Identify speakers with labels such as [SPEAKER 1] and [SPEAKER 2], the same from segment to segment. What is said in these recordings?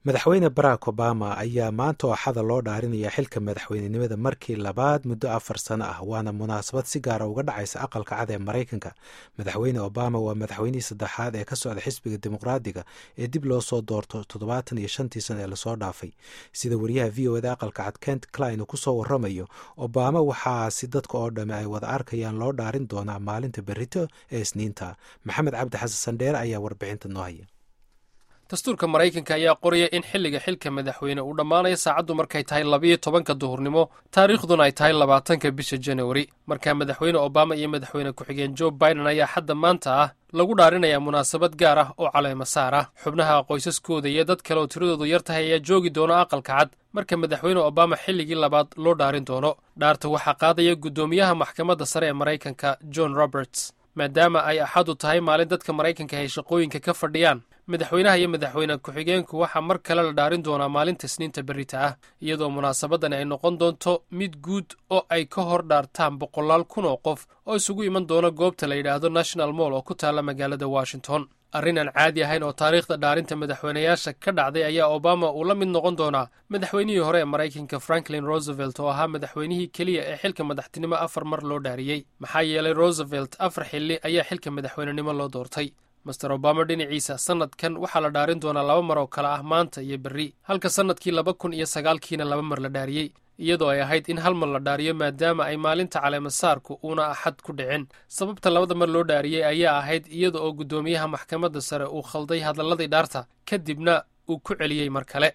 [SPEAKER 1] madaxweyne barack obama ayaa maanta ooxada loo dhaarinaya xilka madaxweynenimada markii labaad muddo afar sano ah waana munaasabad si gaara uga dhacaysa aqalka cad ee maraykanka madaxweyne obama waa madaxweynihii saddexaad ee ka socda xisbiga dimuqraadiga ee dib loo soo doorto toddobaatan iyo shantii sano ee lasoo dhaafay sida wariyaha v o eda aqalka cad kent klein uu kusoo waramayo obama waxaasi dadka oo dhamme ay wada arkayaan loo dhaarin doonaa maalinta berito ee isniinta maxamed cabdi xasan sandheere ayaa warbixinta noo haya
[SPEAKER 2] dastuurka maraykanka ayaa qoraya in xilliga xilka madaxweyne uu dhammaanayo saacaddu markay tahay labiyo tobanka duhurnimo taariikhduna ay tahay labaatanka bisha januari markaa madaxweyne obama iyo madaxweyne ku-xigeen joe biden ayaa xadda maanta ah lagu dhaarinayaa munaasabad gaar ah oo caleema saar ah xubnaha qoysaskooda iyo dad kale oo tiradoodu yar tahay ayaa joogi doona aqalka cad marka madaxweyne obama xilligii labaad loo dhaarin doono dhaarta waxaa qaadaya guddoomiyaha maxkamadda sare ee maraykanka john roberts maadaama ay axadu tahay maalin dadka maraykanka ay shaqooyinka ka fadhiyaan madaxweynaha iyo madaxweyne ku-xigeenku waxaa mar kale la dhaarin doonaa maalinta isniinta berrita ah iyadoo munaasabadani ay noqon doonto mid guud oo ay ka hor dhaartaan boqolaal kun oo qof oo isugu iman doona goobta la yidhaahdo national moll oo ku taalla magaalada washington arrin aan caadi ahayn oo taariikhda dhaarinta madaxweynayaasha ka dhacday ayaa obama uu la mid noqon doonaa madaxweynihii hore ee maraykanka franklin roosevelt oo ahaa madaxweynihii keliya ee xilka madaxtinimo afar mar loo dhaariyey maxaa yeelay roosevelt afar xilli ayaa xilka madaxweynenimo loo doortay master obama dhinaciisa sannadkan waxaa la dhaarin doonaa laba mar oo kale ah maanta iyo berri halka sannadkii laba kun iyo sagaalkiina laba mar la dhaariyey iyadoo ay ahayd in hal mar la dhaariyo maadaama ay maalinta caleemasaarku uuna axad ku dhicin sababta labada mar loo dhaariyey ayaa ahayd iyada oo guddoomiyaha maxkamadda sare uu khalday hadalladii dhaarta kadibna uu ku celiyey mar kale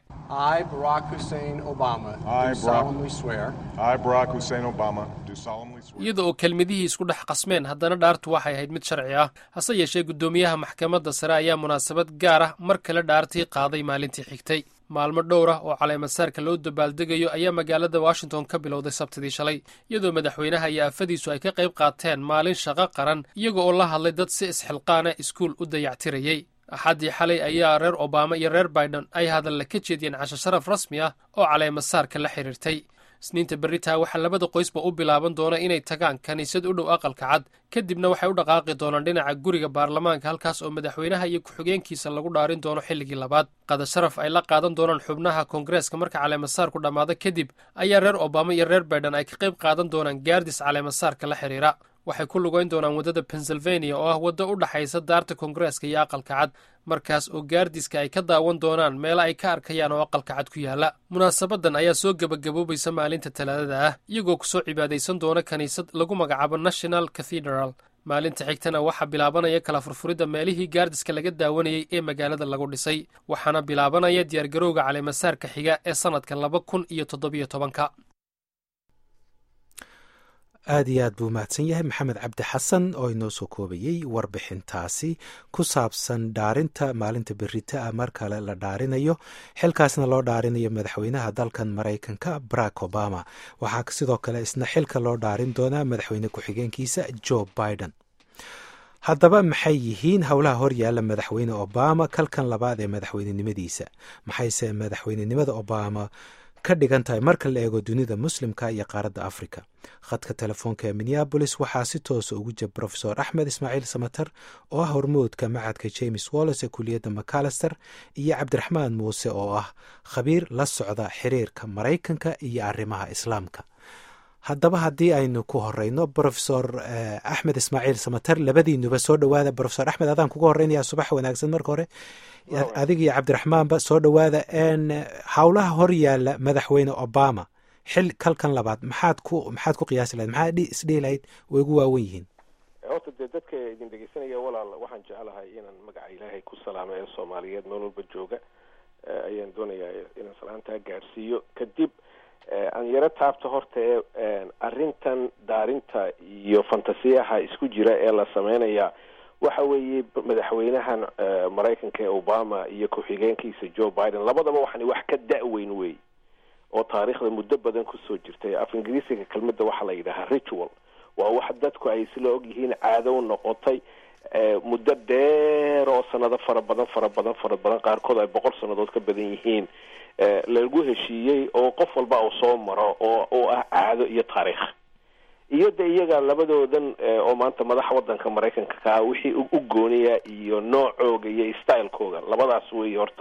[SPEAKER 2] iyada oo kelmadihii isku dhex qasmeen haddana dhaartu waxay ahayd mid sharci ah hase yeeshee guddoomiyaha maxkamadda sare ayaa munaasabad gaar ah mar kale dhaartii qaaday maalintii xigtay maalmo dhowr ah oo caleemasaarka loo dabaaldegayo ayaa magaalada washington ka bilowday sabtidii shalay iyadoo madaxweynaha iyo afadiisu ay ka qayb qaateen maalin shaqo qaran iyaga oo la hadlay dad si isxilqaana iskuul u dayactirayey axaddii xalay ayaa reer obama iyo reer biden ay hadalle ka jeediyeen casho sharaf rasmi ah oo caleemasaarka la xidhiirtay isniinta berritaa waxaa labada qoysba u bilaaban doona inay tagaan kiniisad u dhow aqalka cad kadibna waxay u dhaqaaqi doonaan dhinaca guriga baarlamaanka halkaas oo madaxweynaha iyo ku-xigeenkiisa lagu dhaarin doono xilligii labaad qada sharaf ay la qaadan doonaan xubnaha koongareeska marka caleemasaarku dhammaado kadib ayaa reer obama iyo reer biden ay ka qayb qaadan doonaan gaardis caleemasaarka la xidhiira waxay ku lugayn doonaan waddada pennsylvania oo ah waddo u dhaxaysa daarta koongareeska iyo aqalka cad markaas oo gaardiska ay ka daawan doonaan meelo ay ka arkayaan oo aqalka cad ku yaalla munaasabadan ayaa soo gebagaboobaysa maalinta talaadada ah iyagoo kusoo cibaadaysan doona kiniisad lagu magacaabo national cathedral maalinta xigtana waxaa bilaabanaya kala furfuridda meelihii gaardiska laga daawanayey ee magaalada lagu dhisay waxaana bilaabanaya diyaargarowga caleemasaarka xiga ee sannadka laba kun iyo toddobiyo tobanka
[SPEAKER 1] aad iyo aad buu mahadsan yahay maxamed cabdi xasan oo inoo soo koobayey warbixintaasi ku saabsan dhaarinta maalinta berita ah mar kale la dhaarinayo xilkaasna loo dhaarinayo madaxweynaha dalkan maraykanka barack obama waxaa sidoo kale isna xilka loo dhaarin doonaa madaxweyne ku-xigeenkiisa joe biden haddaba maxay yihiin howlaha horyaalla madaxweyne obama kalkan labaad ee madaxweynenimadiisa maxayse madaxweynenimada obama ka dhigan tahay marka la eego dunida muslimka iyo qaaradda africa khadka telefoonka ee minneabolis waxaa si toosa ugu jira rofesor axmed ismaaciil samater oo ah hormoodka macadka james walles ee kuliyadda macalister iyo cabdiraxmaan muuse oo ah khabiir la socda xiriirka maraykanka iyo arrimaha islaamka haddaba haddii aynu ku horeyno rofesor axmed ismaaciil samater labadiinuba soo dhowaada rofesor axmed adaan kuga horeynaya subax wanaagsan marka hore adig iyo cabdiraxmaanba soo dhowaada howlaha hor yaalla madaxweyne obama xil kalkan labaad maxaad ku maxaad ku qiyaasi lahayd maxaad isdhihi lahayd way ugu waawen yihiin
[SPEAKER 3] horta dee dadka idin dhegeysanaya walaal waxaan jecelahay inaan magaca ilaahay ku salaamo ee soomaaliyeed meel walba jooga ayaan doonayaa inaan salaantaa gaadhsiiyo kadib aan yaro taabta horta ee arrintan daarinta iyo fantasiyaha isku jira ee la sameynaya waxa weeye madaxweynahan maraykanka ee obama iyo ku-xigeenkiisa joe biden labadaba waxani wax ka da-weyn wey oo taariikhda muddo badan kusoo jirtay af ingiriisiga kelmadda waxaa la yidhahaa ritual waa wax dadku ay isla og yihiin caadow noqotay muddo dheer oo sanado fara badan fara badan fara badan qaarkood ay boqol sannadood ka badan yihiin lagu heshiiyey oo qof walba uu soo maro oo oo ah caado iyo taariikh iyo de iyaga labadoodan oo maanta madaxa wadanka maraykanka kaa wixii u gooniya iyo noocooga iyo stylekooga labadaas wey horta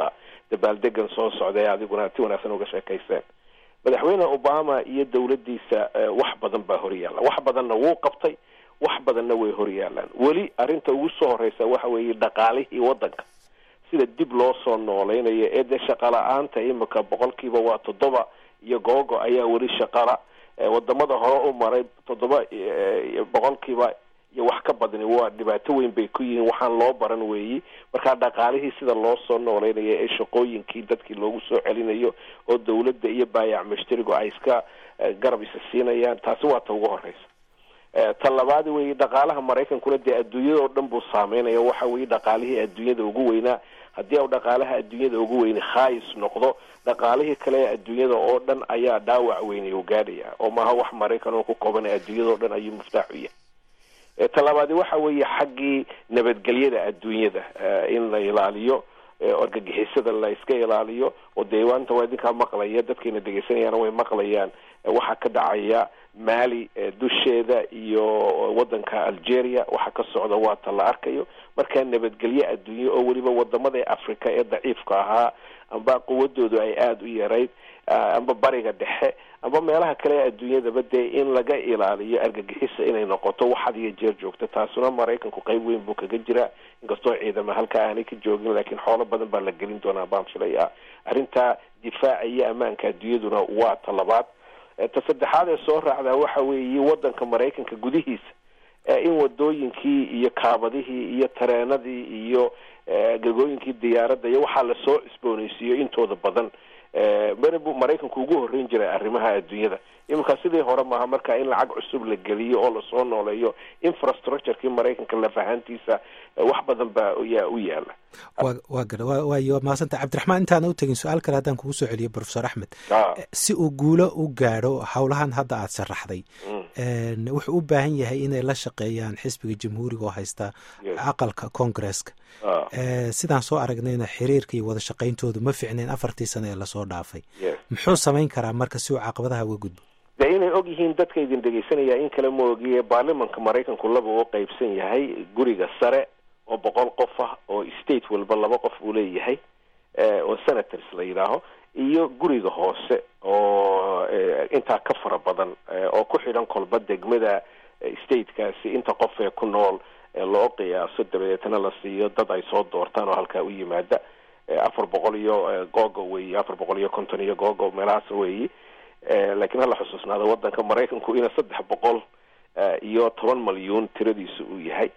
[SPEAKER 3] dabaaldegan soo socda ee adiguna ti wanaagsan uga sheekayseen madaxweyne obama iyo dowladdiisa wax badan baa horyaalla wax badanna wuu qabtay wax badanna way horyaalaan weli arrinta ugu soo horeysa waxa weeye dhaqaalihii waddanka sida dib loo soo noolaynayo ee dee shaqala-aanta imika boqolkiiba waa toddoba iyo googo ayaa weli shaqala wadamada hore u maray toddoba boqolkiiba iyo wax ka badani waa dhibaato weyn bay ku yihiin waxaan loo baran weeyi markaa dhaqaalihii sida loo soo nooleynaya ee shaqooyinkii dadkii loogu soo celinayo oo dawladda iyo baayac mushtarigu ay iska garab isa siinayaan taasi waa ta ugu horeysa ta labaad weeye dhaqaalaha maraykankuna dee adduunyada oo dhan buu saameynaya waxa weeye dhaqaalihii adduunyada ugu weynaa haddii u dhaqaalaha adduunyada ugu weyni khaayis noqdo dhaqaalihii kale ee adduunyada oo dhan ayaa dhaawac weynay u gaadhaya oo maaha wax maraykan oo ku koobanay adduunyada oo dhan ayuu muftaax u yahay talabaadi waxa weeye xaggii nabadgelyada adduunyada in la ilaaliyo argagixisada la iska ilaaliyo oo dee waanta waa idinkaa maqlaya dadkayna dhegaysanayaana way maqlayaan waxaa ka dhacaya mali dusheeda iyo wadanka algeria waxaa ka socda waa ta la arkayo markaa nabadgelyo adduunye oo weliba wadamada africa ee daciifka ahaa amba quwadoodu ay aada u yarayd amba bariga dhexe amba meelaha kale ee adduunyadaba dee in laga ilaaliyo argagixisa inay noqoto wax had iyo jeer joogto taasuna maraykanku qeyb weyn buu kaga jiraa inkastoo ciidama halka aanay ka joogin laakiin xoolo badan baa la gelin doonaa baan filaya arrinta difaaca iyo ammaanka adduunyaduna waa ta labaad ta saddexaad ee soo raacdaa waxa weeye wadanka maraykanka gudihiisa in wadooyinkii iyo kaabadihii iyo tareenadii iyo gegooyinkii diyaaradda iyo waxaa lasoo cusboonaysiiyo intooda badan mari buu maraykanku ugu horreyn jiray arrimaha adduunyada iminka sidii hore maaha marka in lacag cusub la geliyo oo lasoo nooleeyo infrastructurekii maraykanka lafahantiisa wax badan baa yaa u yaala
[SPEAKER 1] wa wa gara waayo mahadsanta cabdiraxmaan intaana u tegin su-aal kale haddaan kugu soo celiyo profesor axmed si uu guulo u gaadho howlahan hadda aada sharaxday wuxuu u baahan yahay inay la shaqeeyaan xisbiga jamhuuriga oo haysta aqalka congresska sidaan soo aragnayna xiriirka iyo wada shaqayntoodu ma ficnayn afartii sano ee lasoo dhaafay muxuu samayn karaa marka si uu caqabadaha uga gudbo
[SPEAKER 3] de inay og yihiin dadka idin dhegeysanaya in kale ma ogiye baarlimanka maraykanku laba uu qeybsan yahay guriga sare oo boqol qof ah oo state walba laba qof uu leeyahay oo senators la yidhaaho iyo guriga hoose oo intaa ka fara badan oo ku xidhan kolba degmada statekaasi inta qof ee ku nool loo qiyaaso dabadeetna la siiyo dad ay soo doortaan oo halkaa u yimaada afar boqol iyo googo weyi afar boqol iyo konton iyo googo meelahaas weyi laakiin hala xusuusnaada wadanka maraykanku ina saddex boqol iyo toban malyuun tiradiisu uu yahay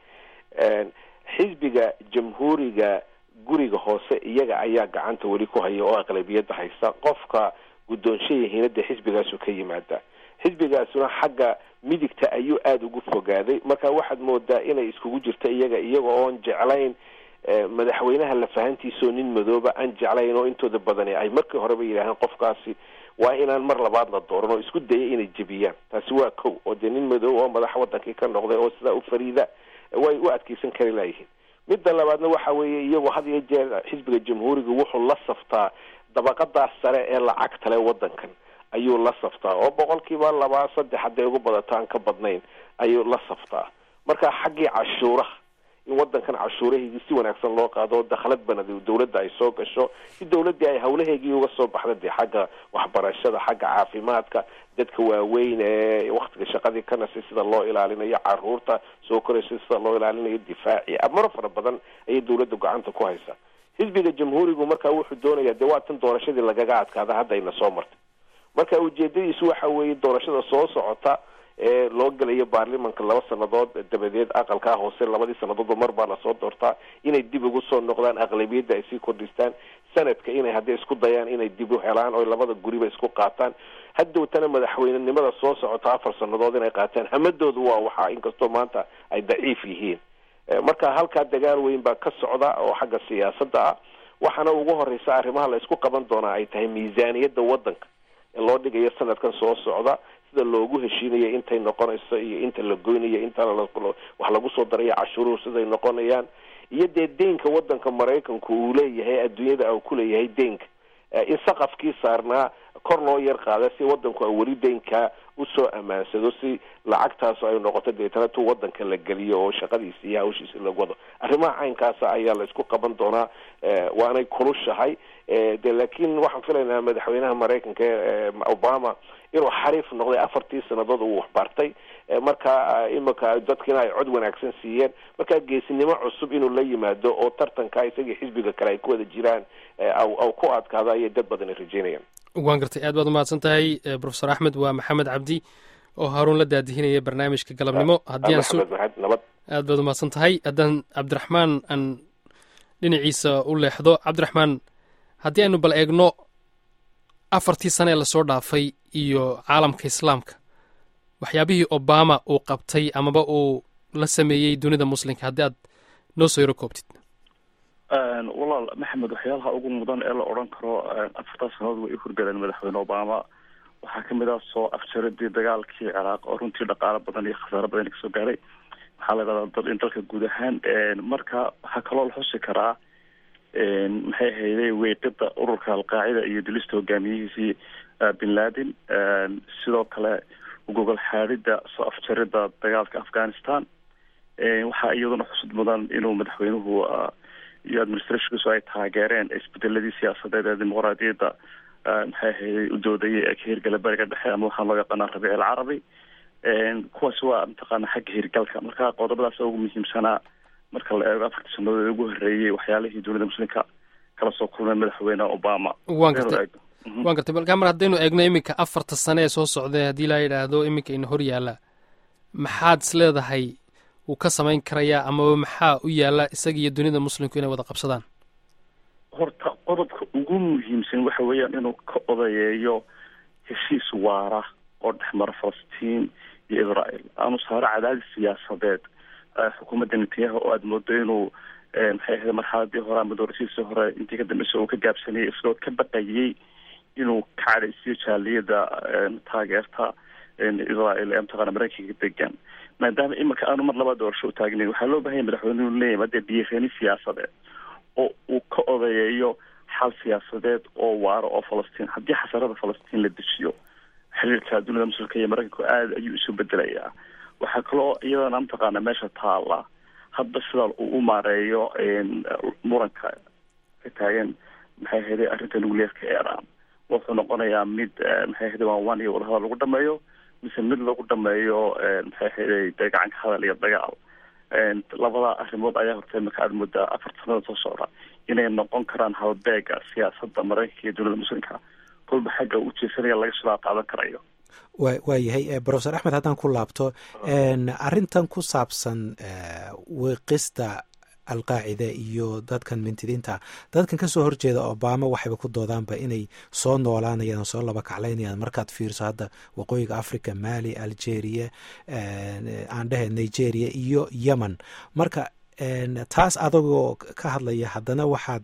[SPEAKER 3] xisbiga jamhuuriga guriga hoose iyaga ayaa gacanta weli ku haya oo aqlabiyadda haysta qofka guddoonshayahiina dee xisbigaasu ka yimaada xisbigaasuna xagga midigta ayuu aada ugu fogaaday marka waxaad moodaa inay iskugu jirto iyaga iyaga oon jeclayn madaxweynaha lafahantiisaoo nin madooba aan jeclayn oo intooda badani ay markii horeba yidhaaheen qofkaasi waa inaan mar labaad la dooran oo isku daya inay jebiyaan taasi waa kow oo dee nin madoob oo madax wadankii ka noqday oo sidaa u fariida way u adkeysan kari laayihiin midda labaadna waxa weeye iyagoo had iyo jeer xisbiga jamhuuriga wuxuu la saftaa dabaqadaas sare ee lacagtale wadankan ayuu la saftaa oo boqolkiiba laba saddex hadday ugu badato aan ka badnayn ayuu la saftaa marka xaggii cashuuraha in wadankan cashuuraheygii si wanaagsan loo qaado oo dakhlad banad dawladda ay soo gasho si dawladdii ay hawlaheygii uga soo baxda dee xagga waxbarashada xagga caafimaadka dadka waaweyn ee waktiga shaqadii ka nasay sida loo ilaalinayo caruurta soo koraysa sida loo ilaalinayo difaaci amaro fara badan ayay dawladda gacanta ku haysaa xisbiga jamhuurigu marka wuxuu doonayaa dee waa tan doorashadii lagaga adkaada hadda ayna soo martay marka ujeedadiisu waxa weeye doorashada soo socota ee loo gelayo baarlimanka laba sanadood dabadeed aqalkaa hoose labadii sanadoodba mar baa lasoo doortaa inay dib ugu soo noqdaan aqlabiyadda ay sii kordhistaan sanadka inay hadday isku dayaan inay dib u helaan oo labada guriba isku qaataan hadowtana madaxweynenimada soo socota afar sanadood inay qaataan hamadoodu waa waxaa inkastoo maanta ay daciif yihiin marka halkaa dagaal weyn baa ka socda oo xagga siyaasadda ah waxaana ugu horeysa arrimaha la isku qaban doonaa ay tahay miisaaniyadda wadanka ee loo dhigayo sanadkan soo socda sida loogu heshiinayo intay noqonayso iyo inta la goynayo inta wax lagu soo darayo cashuuruhu siday noqonayaan iyo dee deynka wadanka maraykanku uu leeyahay adduunyada uu ku leeyahay deynka in saqafkii saarnaa kor loo yar qaada si wadanku a weli deynkaa usoo ammaansado si lacagtaasu ay noqoto deetana tu wadanka la geliyo oo shaqadiisi iyo hawshiisi lagu wado arrimaha caynkaasa ayaa la isku qaban doonaa waanay kulushahay de laakiin waxaan filaynaa madaxweynaha maraykanka obama inuu xariif noqday afartii sanadood uu waxbartay marka imika dadkiina ay cod wanaagsan siiyeen marka geesinimo cusub inuu la yimaado oo tartanka isagii xisbiga kale ay ku wada jiraan aw ku adkaado ayay dad badani rajeynayaan
[SPEAKER 2] waan gartay aad baad umahadsan tahay profesor axmed waa maxamed cabdi oo haruun la daadihinaya barnaamijka galabnimo haddii aan
[SPEAKER 3] nabad
[SPEAKER 2] aad baad umahadsan tahay haddaan cabdiraxmaan aan dhinaciisa u leexdo cabdiraxmaan haddii aynu bal eegno afartii sane ee lasoo dhaafay iyo caalamka islaamka waxyaabihii obama uu qabtay amaba uu la sameeyey dunida muslimka haddii aad noo soo yaro koobtid
[SPEAKER 4] walaal maxamed waxyaalaha ugu mudan ee la odhan karo afartaa sanadood way u horgaleen madaxweyne obama waxaa kamid ah soo afjaradii dagaalkii ciraaq oo runtii dhaqaalo badan iyo khasaaro badan kasoo gaaray waxaa la idhahdaa in dalka guud ahaan marka waxaa kaloo la xusi karaa maxay ahayday weeqida ururka alqaacida iyo dilista hogaamiyihiisii bin laden sidoo kale gogol xaadida soo afjarida dagaalka afghanistan waxaa iyaduna xusud mudan inuu madaxweynuhu iyo administrationkiisu ay taageereen isbedeladii siyaasadeed ee dimuqraadiyadda maxay ahayday u doodayay ee ka hirgala bariga dhexe ama waxaa loo yaqaanaa rabiic alcarabi kuwaasi waa mataqaana xagga hirgalka marka qodobadaas ugu muhiimsanaa marka la eego afartii sanadood ee ugu horreeyey waxyaalihii dowladda muslimka kala soo kulmay madaxweyne obama
[SPEAKER 2] waan gartay waan gartay balkaa mar haddaynu eegno iminka afarta sane ee soo socday haddii laa yidhaahdo iminka ina hor yaalla maxaad is leedahay wuu ka samayn karayaa amaba maxaa u yaalla isaga iyo dunida muslimku inay wada qabsadaan
[SPEAKER 4] horta qodobka ugu muhiimsan waxa weeyaan inuu ka odayeeyo heshiis waara oo dhexmara falastiin iyo israel aanu saaro cadaadis siyaasadeed xukuumadda netanyahu oo aada moodo inuu maxay ahayd marxaladii hore ama doorashadiisii hore intii ka dambeysa uu ka gaabsanayay isagoo ka baqayay inuu ka cadhaysiyo jaaliyada taageerta israel ee mataqaana maraykanka degan maadaama iminka aanu mar laba doorasho u taagnayn waxaa loo bahanya madaxweyne inu leeyahy hadee biyareeni siyaasadeed oo uu ka odayeeyo xal siyaasadeed oo waaro oo falastiin haddii xasarada falastiin la dejiyo xiriirka dunida muslimka iyo maraykanku aada ayuu isu bedelayaa waxaa kaloo iyadana mataqaana meesha taala hadda sida uu u maareeyo muranka ka taagan maxay ahayday arrinta nucleerka iran wuxuu noqonayaa mid maxay ahayday waan wan iyo wadahadal lagu dhameeyo mise mid lagu dhameeyo maxay ahayday dee gacanka hadal iyo dagaal labada arrimood ayaa horta imika aada moodaa afar sanada soo socda inay noqon karaan halbeega siyaasadda maraykanka iyo dowladda muslimka kolba xagga u jeesanaya laga shilaa qaadan karayo
[SPEAKER 1] wa waayahay profesor axmed haddaan ku laabto arrintan ku saabsan wiiqista alqaacida iyo dadkan mintidiinta dadkan kasoo horjeeda obama waxayba ku doodaanba inay soo noolaanayaan soo laba kaclaynayaan markaad fiirso hadda waqooyiga africa mali algeria aan dhehe nigeria iyo yemen marka taas adagoo ka hadlaya haddana waxaad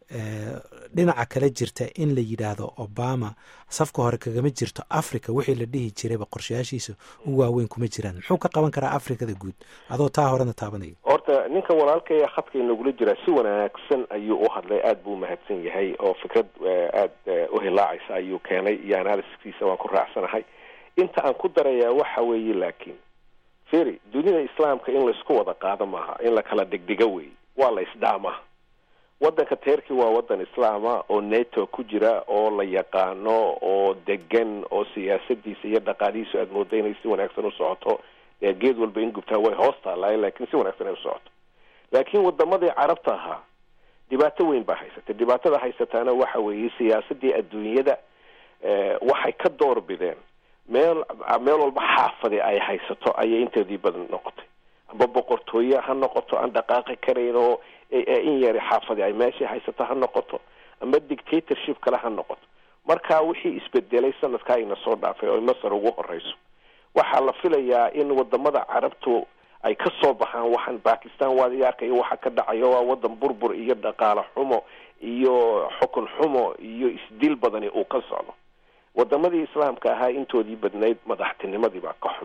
[SPEAKER 1] dhinaca kale jirta in la yidhaahdo obama safka hore kagama jirto africa wixii la dhihi jirayba qorshayaashiisa u waaweyn kuma jiraan muxuu ka qaban karaa africada guud adoo taa horena taabanayo
[SPEAKER 3] horta ninka walaalkaya khadka inagula jiraa si wanaagsan ayuu u hadlay aada buu umahadsan yahay oo fikrad aada u hilaacaysa ayuu keenay iyo analysiskiisa waan ku raacsanahay inta aan ku darayaa waxa weeye laakiin feri dunida islaamka in laysku wada qaado maaha in la kala dhigdhigo wey waa la isdhaamaa waddanka teerkii waa waddan islaama oo neto ku jira oo la yaqaano oo degan oo siyaasadiisa iyo dhaqaalihiisu aada mooda inay si wanaagsan u socoto dee geed walba in gubtaa way hoos taalaay laakiin si wanaagsan ay u socoto laakiin wadamadii carabta ahaa dhibaato weyn baa haysatay dhibaatada haysataana waxa weeye siyaasadii adduunyada waxay ka door bideen meel meel walba xaafadi ay haysato ayay inteedii badan noqotay amba boqortooye ha noqoto aan dhaqaaqi karayn oo in yari xaafadi ay meeshii haysato ha noqoto ama dictatorship kale ha noqoto marka wixii isbedelay sanadkaa ina soo dhaafay oo masar ugu horeyso waxaa la filayaa in wadamada carabtu ay ka soo baxaan waxaan bakistan waad arkayo waxa ka dhacayo waa wadan burbur iyo dhaqaale xumo iyo xukun xumo iyo isdil badani uu ka socdo wadamadii islaamka ahaa intoodii badnayd madaxtinimadii baa ka xun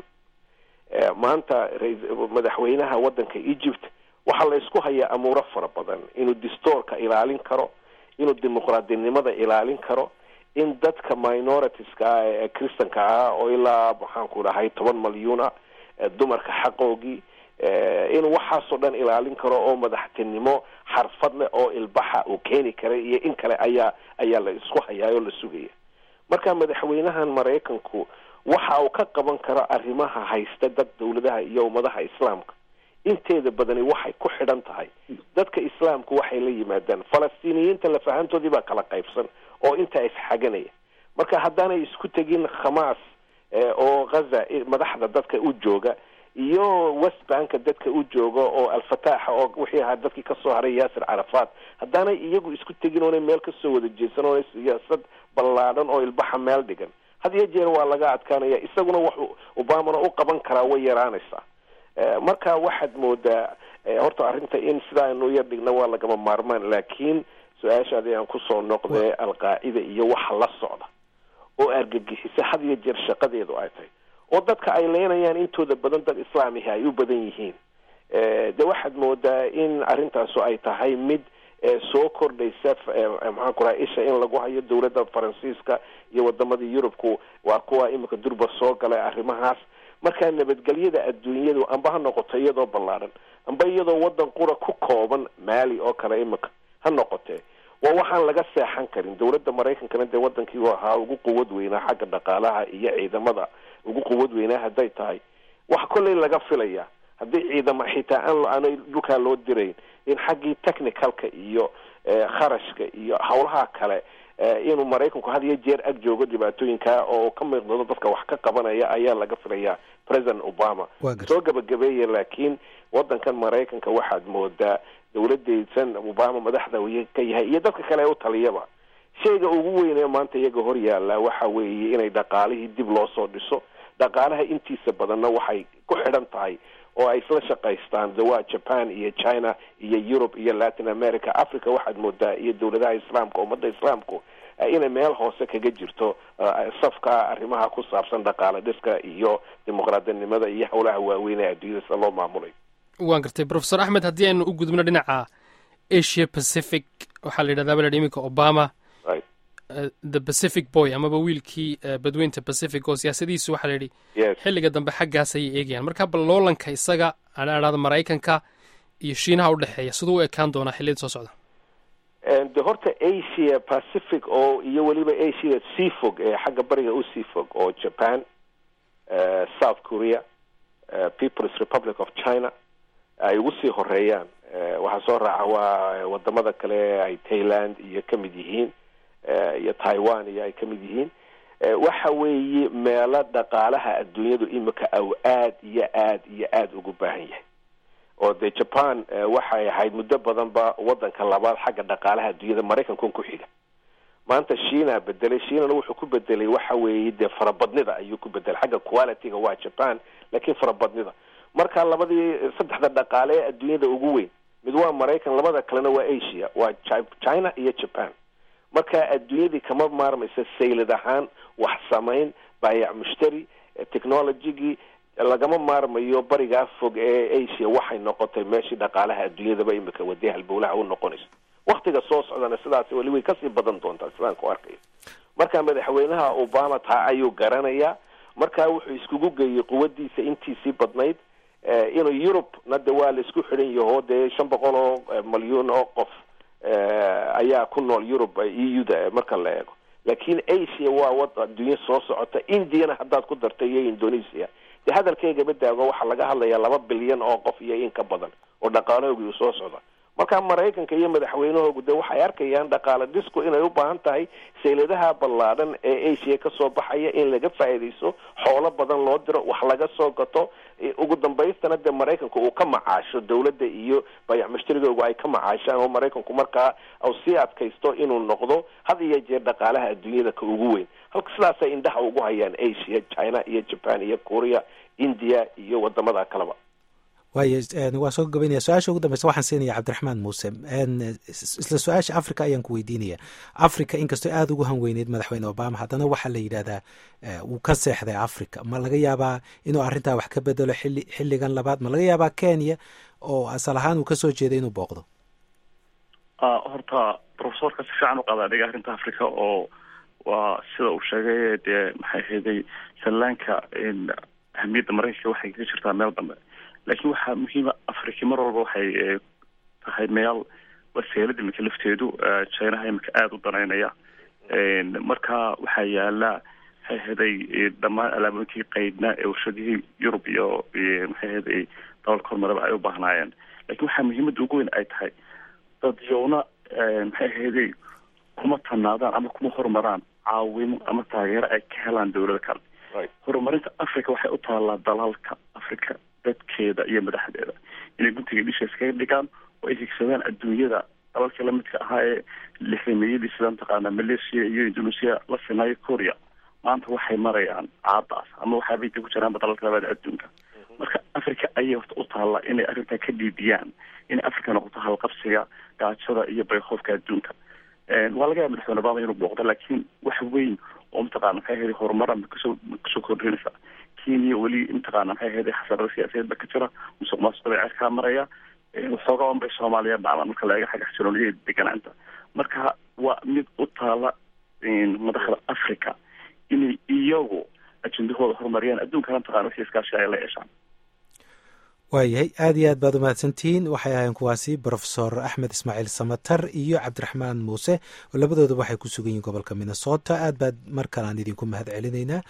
[SPEAKER 3] maanta madaxweynaha wadanka egypt waxaa la isku hayaa amuuro fara badan inuu distoorka ilaalin karo inuu dimuqraadinimada ilaalin karo in dadka minoritiska ah ee christanka ah oo ilaa maxaanku dhahay toban malyuun ah dumarka xaqoogii in waxaasoo dhan ilaalin karo oo madaxtinimo xarfad leh oo ilbaxa uu keeni karay iyo in kale ayaa ayaa la isku hayaa oo la sugaya marka madaxweynahan maraykanku waxa uu ka qaban karo arrimaha haysta dad dawladaha iyo ummadaha islaamka inteeda badani waxay ku xidhan tahay dadka islaamku waxay la yimaadaan falastiiniyiinta lafahantoodii baa kala qaybsan oo intaa isxaganaya marka haddaanay isku tegin khamaas oo ghaza madaxda dadka u jooga iyo west banka dadka u jooga oo alfataaxa oo wixii ahaa dadkii kasoo haray yaasir carafaat haddaanay iyagu isku tegin oonay meel kasoo wada jeedsan oonay siyaasad ballaadhan oo ilbaxa meel dhigan had iyo jeer waa laga adkaanaya isaguna waxu obamana u qaban karaa way yaraanaysaa marka waxaad moodaa horta arrinta in sidaa aynu yar dhigna waa lagama maarmaan laakiin su-aashaadi aan kusoo noqdee alqaacida iyo waxa la socda oo argagixisa had iyo jeer shaqadeedu ay tahay oo dadka ay leynayaan intooda badan dad islaamihi ay u badan yihiin de waxaad moodaa in arrintaasu ay tahay mid soo kordhaysa maxaan ku raha isha in lagu hayo dawladda faransiiska iyo wadamadii yurubku waa kuwa imika durba soo galay arrimahaas markaa nabadgelyada adduunyadu amba ha noqoto iyadoo ballaadhan amba iyadoo wadan qura ku kooban maali oo kale imika ha noqotee waa waxaan laga seexan karin dawladda maraykankana dee wadankii u ahaa ugu quwad weynaa xagga dhaqaalaha iyo ciidamada ugu quwad weynaa hadday tahay wax kolley laga filaya haddii ciidama xitaa aan aanay dhulkaa loo dirayn in xaggii technicalka iyo kharashka iyo hawlaha kale inuu maraykanku had iyo jeer ag joogo dhibaatooyinka oo ka miiqdado dadka wax ka qabanaya ayaa laga filayaa president obama soo gabagabeeya laakiin wadankan maraykanka waxaad moodaa dawladeysan obama madaxda ka yahay iyo dadka kale ee u taliyaba shayga ugu weynee maanta iyaga hor yaalla waxa weeye inay dhaqaalihii dib loo soo dhiso dhaqaalaha intiisa badanna waxay ku xidhan tahay oo ay isla shaqaystaan dawaa japan iyo china iyo europe iyo latin america africa waxaad moodaa iyo dawladaha islaamka ummadda islaamku inay meel hoose kaga jirto safka arrimaha ku saabsan dhaqaale dhiska iyo dimuqraadinimada iyo howlaha waaweyn ee adduunyada sida loo maamulay
[SPEAKER 2] waan gartay profesor axmed haddii aynu u gudubno dhinaca asia pacific waxaa la yidhahdaa bala iminka obama the pacific boy amaba wiilkii badweynta pacific oo siyaasadihiisu waxaa la yidhi xilliga dambe xaggaas ayay eegayaan marka bal loolanka isaga aan idhahdo maraykanka iyo shiinaha udhexeeya siduu u ekaan doonaa xilliyada soo socda
[SPEAKER 3] de horta asia pacific oo iyo weliba asia sea fog ee xagga bariga u sea fog oo japan south korea peoples republic of china ay ugu sii horeeyaan waxaa soo raaca waa wadamada kale ay thailand iyo ka mid yihiin iyo taiwan iyo ay ka mid yihiin waxa weeye meelo dhaqaalaha adduunyadu imika aw aad iyo aad iyo aada ugu baahan yahay oo dee japan waxay ahayd muddo badanba wadanka labaad xagga dhaqaalaha adduunyada maraykankan ku xiga maanta shiina bedelay shiinana wuxuu ku bedelay waxa weeye dee farabadnida ayuu ku bedelay xagga qualityga waa japan laakiin farabadnida marka labadii saddexda dhaqaale ee adduunyada ugu weyn mid waa maraykan labada kalena waa asia waa china iyo japan marka adduunyadii kama maarmaysa saylad ahaan wax samayn baayac mushtari technologygii lagama maarmayo barigaa fog ee asia waxay noqotay meeshii dhaqaalaha adduunyadaba imika wadee halbowlaha u noqonayso waktiga soo socdana sidaas weli way kasii badan doontaa sidaan ku arkayo marka madaxweynaha obama taa ayuu garanayaa marka wuxuu iskugu geeyey quwadiisa intiisii badnayd inuu yurub na de waa la isku xidhan yaho dee shan boqol oo malyuun oo qof ayaa ku nool yurub e u da marka la eego laakiin asia waa wad adduunyo soo socota indiana haddaad ku dartay iyo indonesia dee hadalkaygaba daago waxaa laga hadlayaa laba bilyan oo qof iyo in ka badan oo dhaqaalahoogii uu soo socda marka maraykanka iyo madaxweynahoogu de waxay arkayaan dhaqaale dhisku inay u baahan tahay sayladaha ballaadhan ee asia kasoo baxaya in laga faa'iidayso xoolo badan loo diro wax laga soo gato ugu dambaystana dee maraykanku uu ka macaasho dawladda iyo bayac mushtarigoogu ay ka macaashaan oo maraykanku markaa u sii adkaysto inuu noqdo had iyo jeer dhaqaalaha adduunyada ka ugu weyn halka sidaasay indhaha ugu hayaan asia china iyo japan iyo korea india iyo wadamada kaleba
[SPEAKER 1] waayo waa soo gabaynaya su-aasha ugu dambeysa waxaan siinaya cabdiraxmaan muuse isla su-aasha africa ayaan ku weydiinaya africa inkastoo aada ugu hanweyneyd madaxweyne obama haddana waxaa la yidhahdaa wuu ka seexday africa ma laga yaabaa inuu arrintaa wax ka bedelo xili xilligan labaad ma laga yaabaa kenya oo asal ahaan uu kasoo jeeday inuu booqdo
[SPEAKER 4] horta profesorka si fiican u qadaa dhiga arrinta africa oo waa sida uu sheegay dee maxay ahayday sallaanka ahamiyadda maraykanka waxay kaga jirtaa meel dambe laakiin waxaa muhiima afrika mar walba waxay tahay meel waseelada iminka lafteedu chinaha iminka aada u danaynaya marka waxaa yaala maxay ahaday dhammaan alaabooyinkii qaydnaa ee warshadihii yurub iyo maxay ahaday dalalka hormaraba ay u baahnaayeen lakiin waxaa muhiimadda ugu weyn ay tahay dadyowna maxay ahaday kuma tanaadaan ama kuma horumaraan caawimo ama taageero ay ka helaan dawlada kale horumarinta africa waxay u taallaa dalalka africa dadkeeda iyo madaxdeeda inay guntiga dhisha iskaga dhigaan oo ay higsadaan adduunyada dalalka lamidka ahaa ee lixdameeyadii sida mataqaana malaysia iyo indonesia la sinaayo korea maanta waxay marayaan caadaas ama waxaabay ku jiraanba dalalka labaada adduunka marka africa ayay horta u taallaa inay arrintaa ka dhiidiyaan inay africa noqoto halqabsiga gaajada iyo bayhoofka adduunka waa laga yaaba madaxweyne obama inuu booqdo laakiin wax weyn oo mataqana maxay ahayd horumara makasoo makasoo kordhinaysa kenya weli mataqana maxay ahayd xasarada siyaasadeed ba ka jira musuq maasuq bay cerkaa maraya waxoogaa un bay soomaaliya dhacdaan marka la eega xagga xasilooniyada deganaanta marka waa mid u taala madaxda africa inay iyagu ajendahooda horumariyaan adduunkana mataqana wixii iskaashi ay la yeeshaan
[SPEAKER 1] waayahay aad iyo aad baad umahadsantihiin waxay ahayn kuwaasi brofesor axmed ismaaciil samatar iyo cabdiraxmaan muuse oo labadooda waxay ku sugan yihiin gobolka minnesota aad baad mar kale aan idinku mahad celinaynaa